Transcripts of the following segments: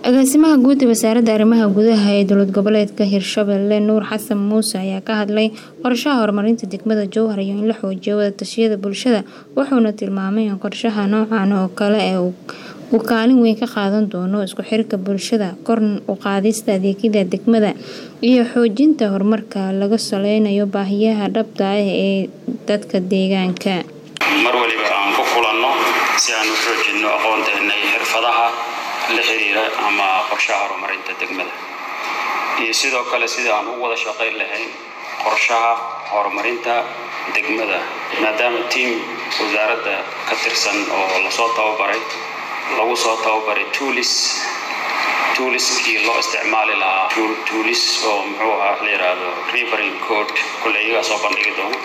agaasimaha guud ee wasaaradda arrimaha gudaha ee dowlad goboleedka hirshabelle nuur xasan muuse ayaa ka hadlay qorshaha horumarinta degmada jowhar iyo in la xoojiyo wadatashyada bulshada wuxuuna tilmaamay in qorshaha noocan oo kale ee uu kaalin weyn ka qaadan doono isku xirka bulshada kor u qaadista adeegyada degmada iyo xoojinta horumarka laga saleynayo baahiyaha dhabta ah ee dadka deegaanka mar waliba aan ku kulanno si aan u xoojinno aqoonteena iyo xirfadaha la xiriira ama qorshaha horumarinta degmada iyo sidoo kale sida aan u wada shaqayn lahayn qorshaha horumarinta degmada maadaama tiam wasaaradda ka tirsan oo lasoo tababaray lagu soo tababaray tuulis tuuliskii loo isticmaali lahaa tuulis oo muxuu ahaa la yidhaahdo riverin code kule iyagaa soo bandhigi doono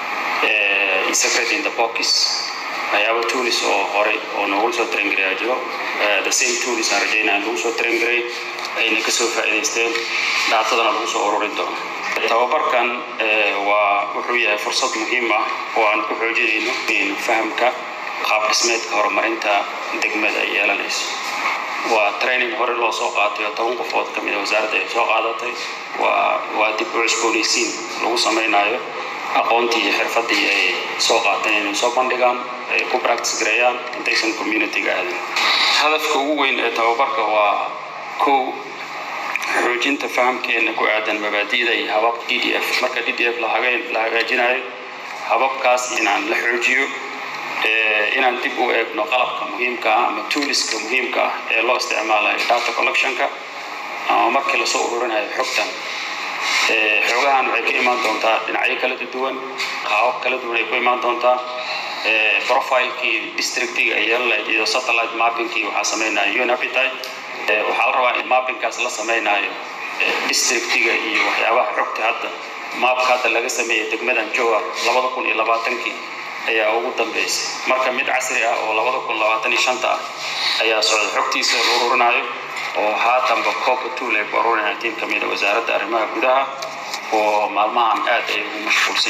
secret in the box waxyaaba tuulis oo horey oo noogula soo tarangareyaa jiro the same tuulis aan rajaynaa in lagu soo tarangaray ayna kasoo faa'iidaysteen dhaatadana lagu soo ururin doono tababarkan waa wuxuu yahay fursad muhiim ah oo aan ku xoojinayno in fahamka qaab dhismeedka horumarinta degmada ay yeelanayso waa training hore loo soo qaatay oo toban qofood ka mida wasaaradda ay soo qaadatay waa waa dib u cusboonaysiin lagu samaynayo aqoontii iyo xirfadii ay soo qaateen inay soo bandhigaan ay ku practice gareeyaan intaysan community-ga aadin hadafka ugu weyn ee tababarka waa kow xoojinta fahamkeena ku aadan mabaadi'da iyo habab d d f marka d d f la hagaajinayo hababkaas inaan la xoojiyo inaan dib u eegno qalabka muhiimka ah ama tuuliska muhiimka ah ee loo isticmaalayo data collectionka ama markii lasoo ururinayo xogtan xoogahan waxay ka imaan doontaa dhinacyo kala duwan qaabab kala duwan ay ku imaan doontaa profilekii districtiga ay yeelan lahayd iyo satellite mappingkii waxaa sameynaya unapetite waxaa la rabaa in mappingkaas la samaynayo districtiga iyo waxyaabaha xogta hadda maapka hadda laga sameeyay degmadan jowhar labada kun iyo labaatankii ayaa ugu dambeysay marka mid casri ah oo labada kun labaatan iyo shanta ah ayaa socda xogtiisa la ururinayo oo haatanba coopa tool ay ku arurinayaan tiim ka mida wasaaradda arrimaha gudaha oo maalmahan aad ay ugu mashquulsan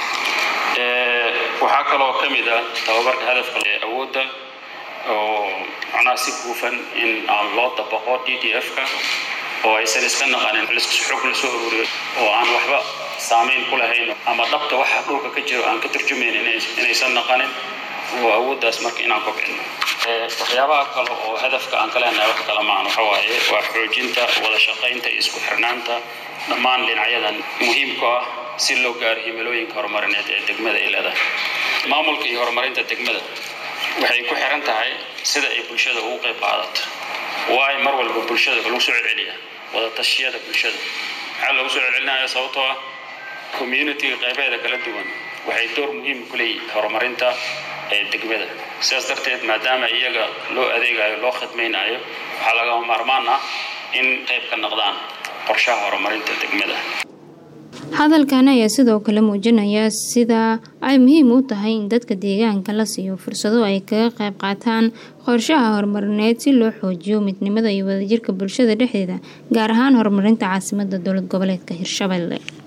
yihiin waxaa kaloo ka mid ah tababarka hadafka awoodda oo macnaha si guufan in aan loo dabaqo d d f-ka oo aysan iska naqanin xog la soo ururiyo oo aan waxba saamayn ku lahayn ama dhabta waxa dhulka ka jiro aan ka turjumayn inaysan naqanin oo awooddaas marka inaan kobcino waxyaabaha kale oo hadafka aan ka leenahay wax kale maahan waxa waaye waa xoojinta wada shaqaynta iyo isku xirnaanta dhammaan dhinacyadan muhiimka ah si loo gaaro himilooyinka horumarineed ee degmada ay leedahay maamulka iyo horumarinta degmada waxay ku xiran tahay sida ay bulshada ugu qayb qaadato waayo mar walba bulshada lagu soo celceliya wada tashiyada bulshada maxaa loogu soo celcelinaya sababtoo ah communitiga qaybeeda kala duwan waxay door muhiim ku leeyihin horumarinta ee degmada sidaas darteed maadaama iyaga loo adeegayo loo khidmaynayo waxaa lagama maarmaan ah in qayb ka noqdaan qorshaha horumarinta degmada hadalkan ayaa sidoo kale muujinaya sida ay muhiim u tahay in dadka deegaanka la siiyo fursado ay kaga qayb qaataan qorshaha horumarineed si loo xoojiyo midnimada iyo wadajirka bulshada dhexdeeda gaar ahaan horumarinta caasimada dowlad goboleedka hirshabelle